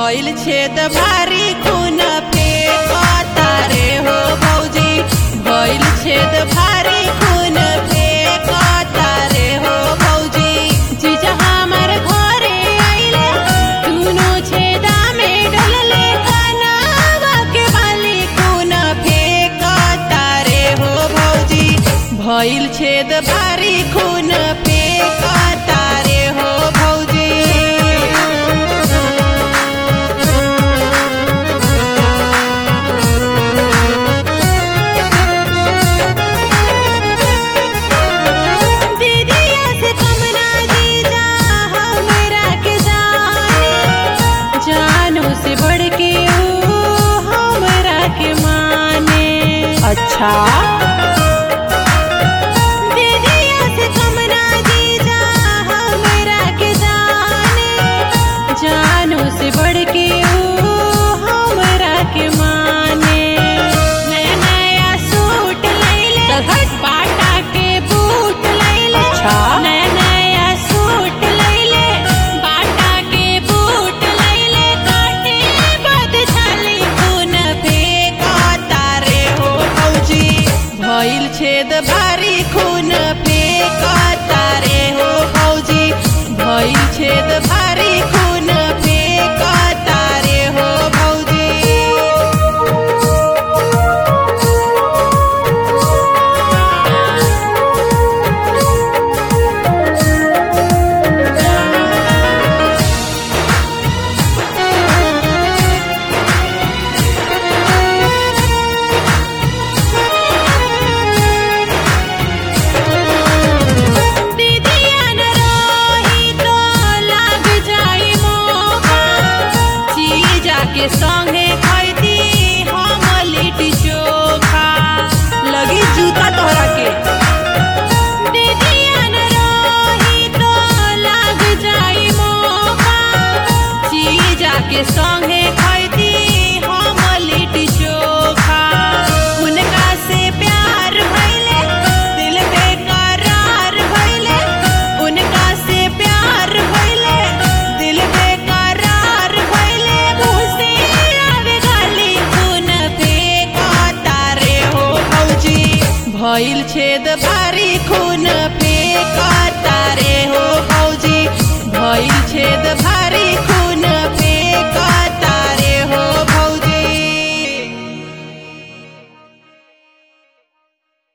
भइल छेद भारी खून पे तारे हो भौजी भइल छेद भारी खून पे तारे हो भौजी जीजा हमर घरे आइले दुनो छेदा में डलले कनावा के बाली खून फेंक तारे हो भौजी भइल छेद भारी खून पे तारे हो भौजी दीदिया से कम ना जीजा हमरा के जाने जानू से बढ़ के ऊ हमरा के माने अच्छा दीदिया से कम ना जीजा हमरा के जाने जानू से बढ़ के ऊ हमरा के माने नया नया सूट लैले बाटा के बूट लैले अच्छा। नया नया सूट लैले बाटा के बूट लैले काटे बद छाली खून फेंक तारे हो भौजी भइल छेद भारी खून फेंक तारे हो भौजी भइल छेद भारी खून फेंक तारे हो भौजी दीदिया न रही तो लाग जाई मोका जीजा के संगे खैती हम लिट्टी चोखा लगी जूता तोहरा के दीदिया न रही तो लाग जाई मोका जीजा के संगे खैती हम लिट्टी चोखा उनका से प्यार भइले दिल बेकरार भइले उनका से प्यार भइले दिल बेकरार भइले मुँह से आवे गाली खून फेंक तारे हो भौजी भइल छेद भारी खून फेंक तारे